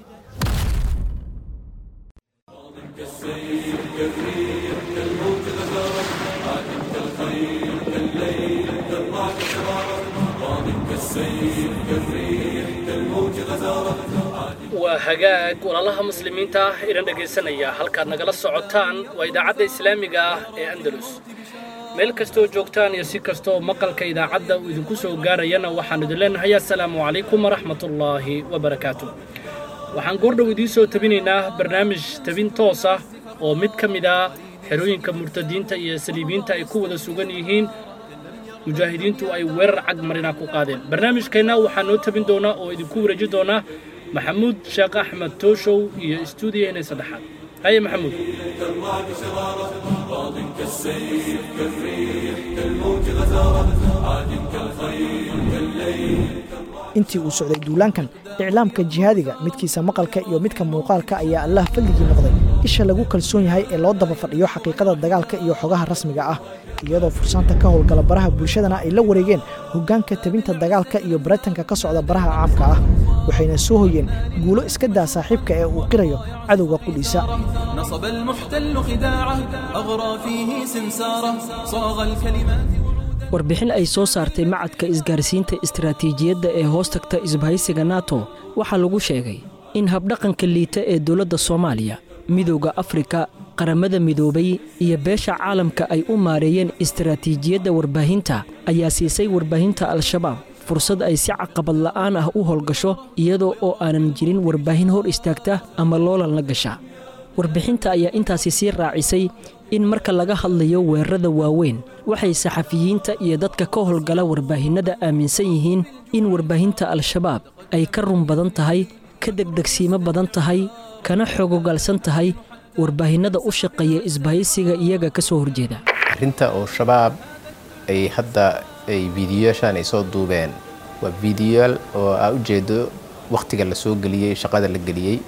waa hagaag walaalaha muslimiinta ah idhan dhegaysanaya halkaad nagala socotaan waa idaacadda islaamiga ah ee andalus meel kastoo joogtaan iyo si kastooo maqalka idaacadda uu idinku soo gaarayana waxaan idin leenahay assalaamu calaykum waraxmatullaahi wabarakaatu waxaan goordhow idiin soo tabinaynaa barnaamij tabin toos ah oo mid ka mid ah xerooyinka murtadiinta iyo saliibiyiinta ay ku wada sugan yihiin mujaahidiintu ay weerar cag marina ku qaadeen barnaamijkeenna waxaa noo tabin doonaa oo idinku wareeji doonaa maxamuud sheekh axmed tooshow iyo istuudiyaheena saddexaad haye maxamuud كالرعد شرارة راض كالسيف كالريح كالموج غزارة عاد كالخيل كالليل intii uu socday duulaankan iclaamka jihaadiga midkiisa maqalka iyo midka muuqaalka ayaa allah fadligii noqday isha lagu kalsoon yahay ee loo daba fadhiyo xaqiiqada dagaalka iyo xogaha rasmiga ah iyadoo fursaanta ka howlgala baraha bulshadana ay la wareegeen hoggaanka tabinta dagaalka iyo baratanka ka socda baraha caamka ah waxayna soo hoyeen guulo iska daa saaxiibka ee uu qirayo cadowga qudhiisa نصب المحتل خداعه أغرى فيه سمساره صاغ الكلمات warbixin ay soo saartay macadka isgaarsiinta istaraatiijiyadda ee hoos tagta isbahaysiga nato waxaa lagu sheegay in habdhaqanka liita ee dowladda soomaaliya midowda afrika qaramada midoobay iyo beesha caalamka ay u maareeyeen istaraatiijiyadda warbaahinta ayaa siisay warbaahinta al-shabaab fursad ay si caqabad la'aan ah u howlgasho iyadoo oo aanan jirin warbaahin hor istaagta ama loolanla gasha warbixinta ayaa intaasi sii raacisay in marka laga hadlayo weerarada waaweyn waxay saxafiyiinta iyo dadka ka howlgala warbaahinnada aaminsan yihiin in warbaahinta al-shabaab ay ka run badan tahay ka degdegsiimo badan tahay kana xogogaalsan tahay warbaahinnada u shaqeeya isbahaysiga iyaga ka soo horjeeda arrinta oo shabaab ay hadda ay fiidiyoyaashaan ay soo duubeen waa fiidiyoyaal oo aa ujeedo wakhtiga la soo geliyey shaqada la geliyey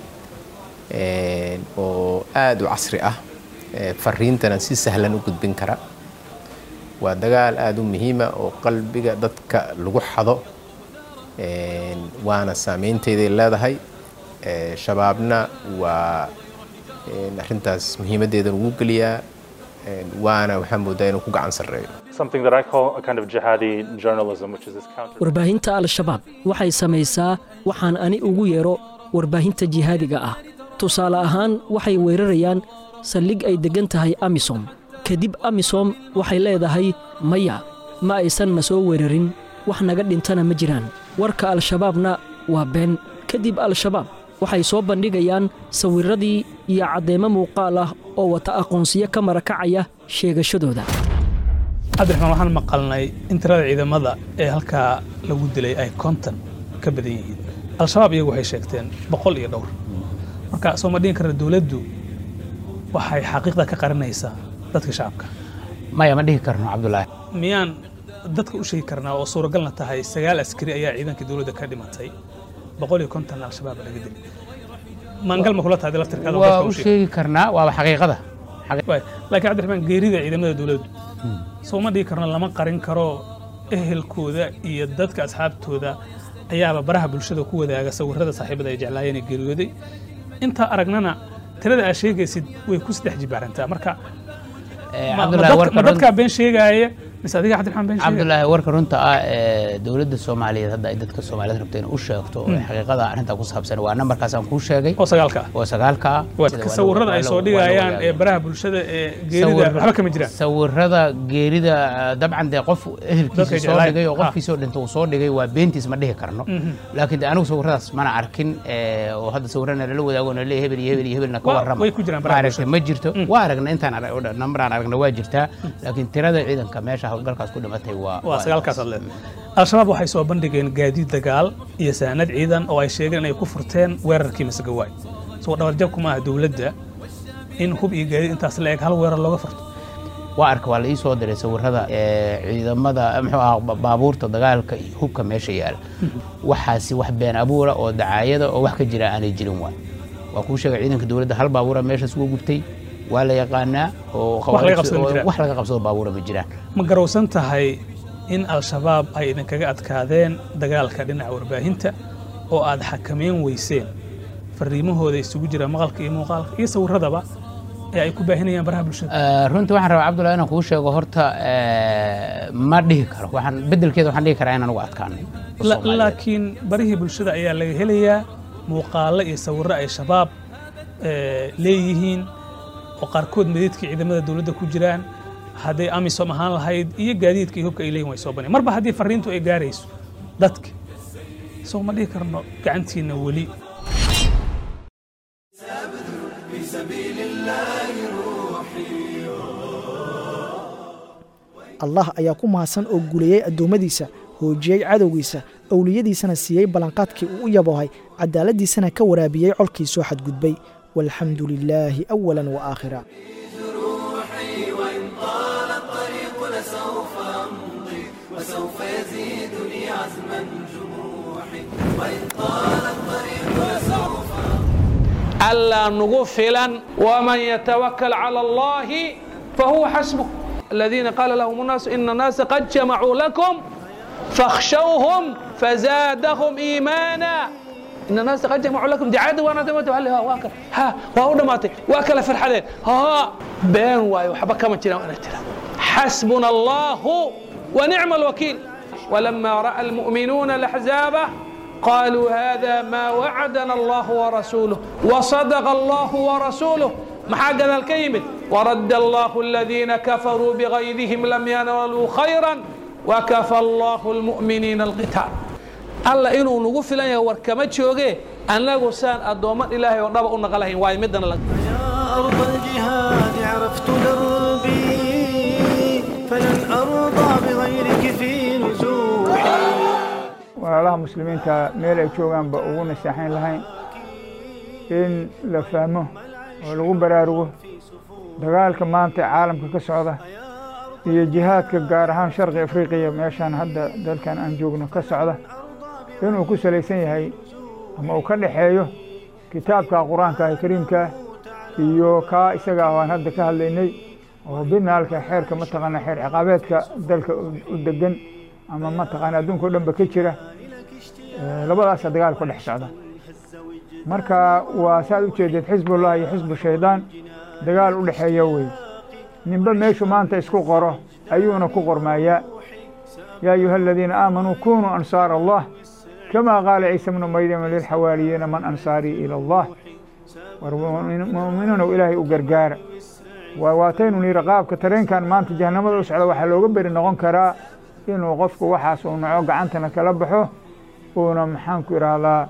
oo aada u casri ah fariintana si sahlan u gudbin kara waa dagaal aada u muhiima oo qalbiga dadka lagu xado waana saameynteeday leedahay shabaabna waa arrintaas muhiimaddeedan ugu geliyaa waana waxaa moodaa inuu ku gacan sarreeyo something that I call a kind of jihadi journalism, which is this counter. warbaahinta al-shabaab waxay samaysaa waxaan ani ugu yeero warbaahinta jihaadiga ah tusaale ahaan waxay weerarayaan saldhig ay deggan tahay amisom kadib amisom waxay leedahay maya ma aysan na soo weerarin wax naga dhintana ma jiraan warka al-shabaabna waa been kadib al-shabaab waxay soo bandhigayaan sawirradii iyo caddeemo muuqaal ah oo wata aqoonsiyo ka marakacaya sheegashadooda cabdiraxmaan waxaan maqalnay in tirada ciidamada ee halkaa lagu dilay ay konton ka badan yihiin al-shabaab iyagu waxay sheegteen boqol iyo dhowr marka soo ma dhihin karna dowladdu waxay xaqiiqda ka qarinaysaa dadka shacabka maya ma dhihi karno cabdulaahi miyaan dadka u sheegi karnaa oo suuragalna tahay sagaal askari ayaa ciidanka dowladda ka dhimatay boqol iyo konton al-shabaab laga dilay maangal ma kula tahay laftirkaada waa u sheegi karnaa waaba xaqiiqada laakiin cabdiraxmaan geerida ciidamada dowladdu soo ma dhihi karno lama qarin karo ehelkooda iyo dadka asxaabtooda ayaaba baraha bulshada ku wadaaga sawirrada saaxiibada ay jeclaayeen ee geeriyooday intaa aragnana tirada aad sheegaysid way ku saddex jibaarantaa marka ma dadkaa been sheegaaya mise adiga cabdiraxmaan been sheegaya cabdulaahi warka runta ah ee dowladda soomaaliyeed hadda ay dadka soomaaliyeed rabto inay u sheegto oo xaqiiqada arrinta ku saabsan waa nambarkaas aan kuu sheegay oo sagaalka oo sagaalka ah sawirrada ay soo dhigayaan ee baraha bulshada ee geerida waxba kama jiraan sawirrada geerida dabcan dee qof ehelkiisa soo dhigay oo qofkiisoo dhinta uu soo dhigay waa beentiis ma dhihi karno laakiin de anigu sawirradaas mana arkin oo hadda sawirrana lala wadaago na leeyahay hebel iyo hebel iyo hebelna ka warrama way ku jiraan baraha maaragtay ma jirto waa aragna intaan nambaraan aragna waa jirtaa laakiin tirada ciidanka meesha howlgalkaas ku dhimatay waa waa sagaalkaas aad leedahay al-shabaab waxay soo bandhigeen gaadiid dagaal iyo saanad ciidan oo ay sheegeen inay ku furteen weerarkii masagawaay soo dhabarjab kuma aha dowladda in hub iyo gaadiid intaas la eg hal weerar looga furto waa arka waa la ii soo diray sawirrada ciidamada muxuu ahaa baabuurta dagaalka iyo hubka meesha yaala waxaasi wax been abuura oo dacaayada oo wax ka jira aanay jirin waay waa kuu sheegay ciidanka dowladda hal baabuura meeshaas uga gubtay waa la yaqaanaa oo wax laga qabsado baabuura ma jiraan ma garowsan tahay in al-shabaab ay idinkaga adkaadeen dagaalka dhinaca warbaahinta oo aad xakameyn weyseen fariimahooda isugu jira maqalka iyo muuqaalka iyo sawirradaba ee ay ku baahinayaan baraha bulshada runtii waxaan rabaa cabdullahi inaan kuu sheego horta ma dhihi karo waxaan beddelkeeda waxaan dhihi karaa inaan ugu adkaano laakiin barihii bulshada ayaa laga helayaa muuqaallo iyo sawirro ay shabaab leeyihiin oo qaarkood medeedkii ciidamada dowladda ku jiraan hadday amisom ahaan lahayd iyo gaadiidka iyo hubka ay leeyihin way soo baneen marba haddii farriintu ay gaarayso dadka soo ma dhihi karno gacantiinna weli allah ayaa ku mahadsan oo guuleeyey addoommadiisa hoojiyey cadowgiisa owliyadiisana siiyey ballanqaadkii uu u yaboohay cadaaladdiisana ka waraabiyey colkii soo xadgudbay walxamdu lilaahi awalan wa aakhira وسوف يزيدني عزما جروحي وإن طال الطريق لسوف ألا نغفلا ومن يتوكل على الله فهو حسبه الذين قال لهم الناس إن الناس قد جمعوا لكم فاخشوهم فزادهم إيمانا إن الناس قد جمعوا لكم دعاء وانا دمت هل ها واكل ها وهو دماتي واكل فرحدين ها بين واي وحبا كما ترى وانا ترى حسبنا الله ونعم الوكيل ولما راى المؤمنون الاحزاب قالوا هذا ما وعدنا الله ورسوله وصدق الله ورسوله محاق ذا الكيمت ورد الله الذين كفروا بغيظهم لم ينالوا خيرا وكفى الله المؤمنين القتال alla inuu nagu filan yahay war kama jooge annagu saan addooman ilaahay oo dhaba u naqalahayn waayo midana la أرض الجهاد عرفت دربي فلن أرضى بغيرك في نزوحي walaalaha muslimiinta meel ay joogaanba ugu naseexayn lahayn in la fahmo oo lagu baraarugo dagaalka maanta caalamka ka socda iyo jihaadka gaar ahaan sharqi afriqiya meeshaan hadda dalkan aan joogno ka socda inuu ku salaysan yahay ama uu ka dhexeeyo kitaabka qur-aanka ah kariimkaa iyo kaa isaga ah aan hadda ka hadlaynay oo binaalka xeerka mataqaana xeer ciqaabeedka dalka u degan ama mataqaana adduunka o dhanba ka jira labadaasa dagaal ku dhex socda marka waa saad u jeedeed xisbullah iyo xisbu shaydaan dagaal u dhexeeya wey ninba meeshu maanta isku qoro ayuuna ku qormaayaa yaa ayuha aladiina aamanuu kunuu ansaar allah kama qaala ciisa bnu maryama lilxawaariyiina man ansaarii ila allah war mu'miniinow ilaahay u gargaara waa waataynu nihi qaabka tareenkan maanta jahanamada u socda waxaa looga beri noqon karaa inuu qofku waxaas uu naco gacantana kala baxo uuna maxaanku idhaahdaa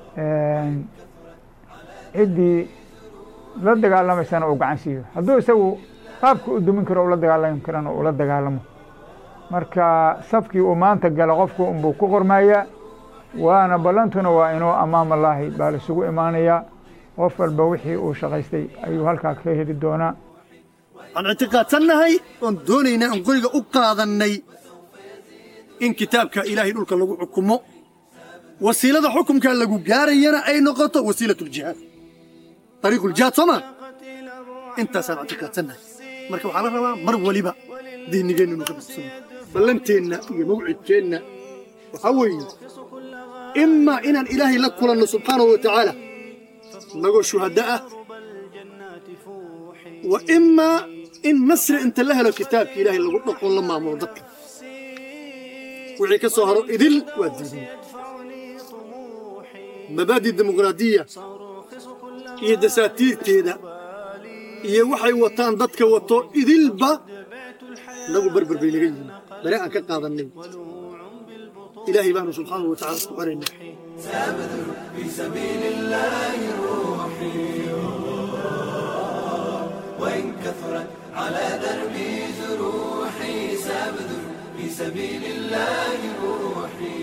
ciddii la dagaalamaysana uu gacan siiyo hadduu isagu qaabka u dumin karo ula dagaalami karana ula dagaalamo marka safkii uu maanta gala qofku unbuu ku qormayaa waana ballantuna waa inuu amaam allaahi baa laisugu imaanayaa qof walba wixii uu shaqaystay ayuu halkaa ka heli doonaa aan ictiqaadsannahay oon doonaynaa aan qoriga u qaadannay in kitaabka ilaahay dhulka lagu xukumo wasiilada xukumkaa lagu gaarayana ay noqoto wasiilatuljihaad ariiquljihaad soo maa intaasaan ictiqaadsannahay marka waxaa la rabaa mar waliba diinigeenna inuu ka bidsano ballanteenna iyo mawcidkeenna waxaa weeye imaa inaan ilaahay la kulanno subxaanahu wa tacaala nagoo shuhadda ah wa imaa in nasri inta la helo kitaabka ilaahay lagu dhaqon la maamulo dadka wixii ka soo haro idil waa diidin mabaadi dimuqraadiya iyo dasaatiirteeda iyo waxay wataan dadka wato idilba nagu berber bay naga yihiin bari aan ka qaadannay ilaahay baanu subxaanahu wa tacaala ku xeraynaa سأبذل في سبيل الله روحي وإن كثرت على دربي جروحي سأبذل في سبيل الله روحي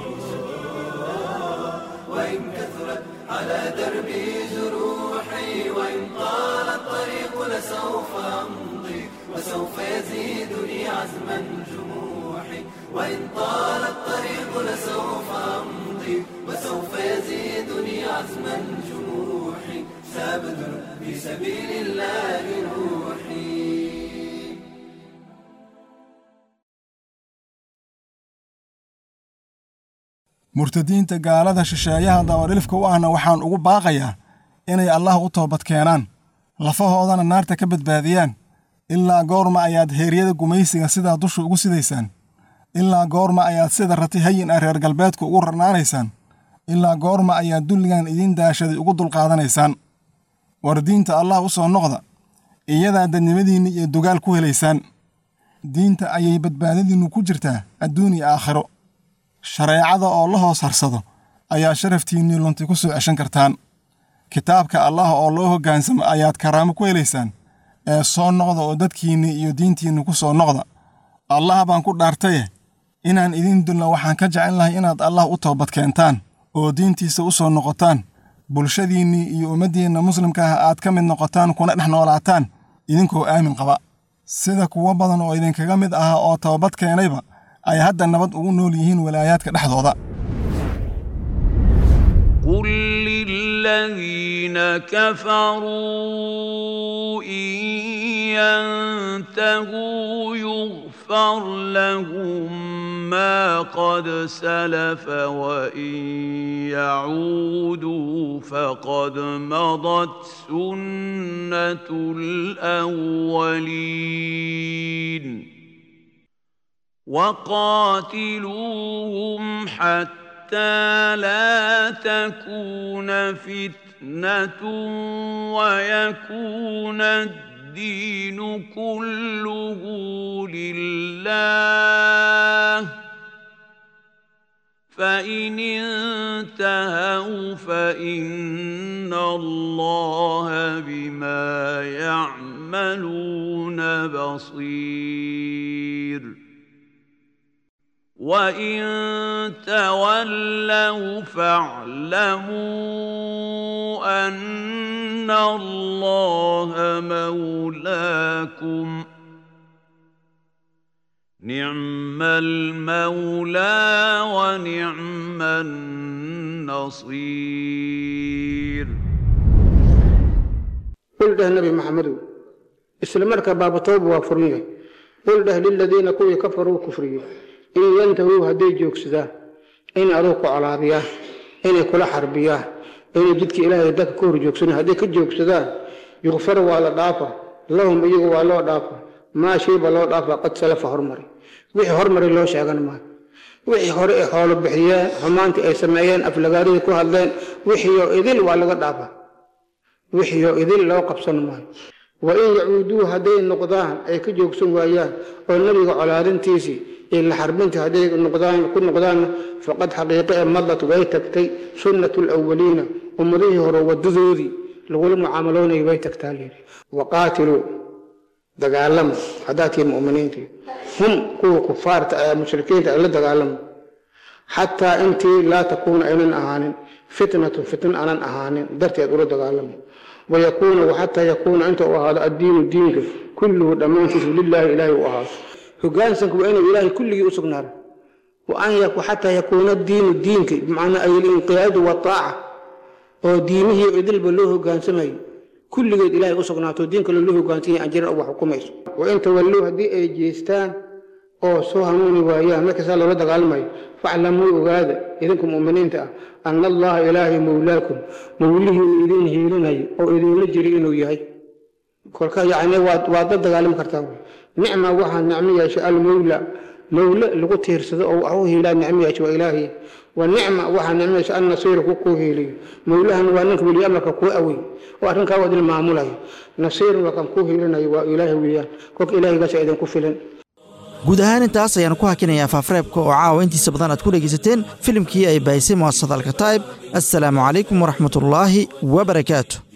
وإن كثرت على دربي جروحي وإن طال الطريق لسوف أمضي وسوف يزيدني عزما جروحي وإن طال الطريق لسوف أمضي وسوف يزيدني عزما جروحي سأبذل في سبيل الله روحي murtadiinta gaalada shisheeyaha dabarilifka u ahna waxaan ugu baaqayaa inay allah u toobad keenaan lafahoodana naarta ka badbaadiyaan ilaa goorma ayaad heeryada gumaysiga sidaa dusha ugu sidaysaan ilaa goorma ayaad sida rati hayin ah reer galbeedku ugu rarnaanaysaan ilaa goorma ayaa dulligan idiin daashaday ugu dulqaadanaysaan war diinta allah u soo noqda iyadaa dadnimadiinna iyo dugaal ku helaysaan diinta ayay badbaadadiinnu ku jirtaa adduun iyo aakhiro shareecada oo la hoos harsado ayaa sharaftiinnii lunti ku soo ceshan kartaan kitaabka allah oo loo hoggaansamo ayaad karaamo ku helaysaan ee soo noqda oo dadkiinnii iyo diintiinni ku soo noqda allah baan ku dhaartaye inaan idiin dulna waxaan ka jecel lahay inaad allah u toobad keentaan oo diintiisa u soo noqotaan bulshadiinnii iyo ummaddiinna muslimka ah aad ka mid noqotaan kuna dhex noolaataan idinkoo aamin qaba sida kuwo badan oo idinkaga mid ahaa oo tababad keenayba ay hadda nabad ugu nool yihiin walaayaadka dhexdooda قل للذين كفروا إن ينتهوا يغفر لهم ما قد سلف وإن يعودوا فقد مضت سنة الأولين وقاتلوهم حتى حتى لا تكون فتنة ويكون الدين كله لله فإن انتهوا فإن الله بما يعملون بصير وإن تولوا فاعلموا أن الله مولاكم نعم المولى ونعم النصير قل ده النبي محمد اسلمرك باب توب وفريه قل ده للذين كوي كفروا كفريه in yantahuu hadday joogsadaan inay aduu ku colaadiyaan inay kula xarbiyaan inay jidka ilaahay dadka ka hor joogsanaan hadday ka joogsadaan yukfar waa la dhaafa lahum iyagu waa loo dhaafa maa shayba loo dhaafa qad salafa hormari wixii hormari loo sheegan maayo wixii hore ay xoolo bixiyeen xumaantii ay sameeyeen aflagaaridii ku hadleen wixiioo idil waa laga dhaafa wixiioo idil loo qabsan maayo wa in yacuuduu hadday noqdaan ay ka joogsan waayaan oo nebiga colaadintiisii iyo la xarbinta hadday noqdaan ku noqdaanna faqad xaqiiqe ee madlat way tagtay sunnatu lawaliina ummadihii hore wadadoodii lagula mucaamaloonayay way tagtaa layidhi waqaatiluu dagaalama haddaa tihi mu'miniintii hum kuwa kufaarta ee mushrikiinta ay la dagaalamo xataa intii laa takuuna aynan ahaanin fitnatun fitna aanan ahaanin darteed ula dagaalamo wayakuuna waxataa yakuuna inta uu ahaado addiinu diinka kulluhu dhammaantiisu lilaahi ilaahay u ahaado hogaansanku waa inuu ilaahay kulligii u sugnaado waan xataa yakuuna diinu diinka bimacnaa alinqiyaadu wataaca oo diimihii idilba loo hogaansamayo kulligeed ilaahay u sugnaato diin kale loo hogaansan yahay aan jirin wax xukumayso wain tawallow haddii ay jeestaan oo soo hanuuni waayaan markaasaa loola dagaalamayo faclamuu ogaada idinku mu'miniinta ah ana allaha ilaahay mowlaakum mowlihiinu idin hiilinayo oo idinla jiri inuu yahay kolka yacni waad waad la dagaalami kartaa nicma waxaa nicmo yeeshay almowla mowle lagu tiirsado oo wax u hiilaa nicmo yeeshay waa ilaahay wa nicma waxaa nicmo yeeshay annasiiru ku kuu hiiliyo mowlahan waa ninka weliya amarka kuu awey oo arrinkaa waa idin maamulayo nasiirun waa kan kuu hiilinayo waa ilaahay weeyaan kolka ilaahaygaasa idinku filan guud ahaan intaas ayaan ku hakinayaa faafareebka oo caawa intiisa badan aad ku dhegaysateen filimkii ay baahisay mu'asasada alkataa'ib assalaamu calaykum waraxmatullaahi wabarakaatu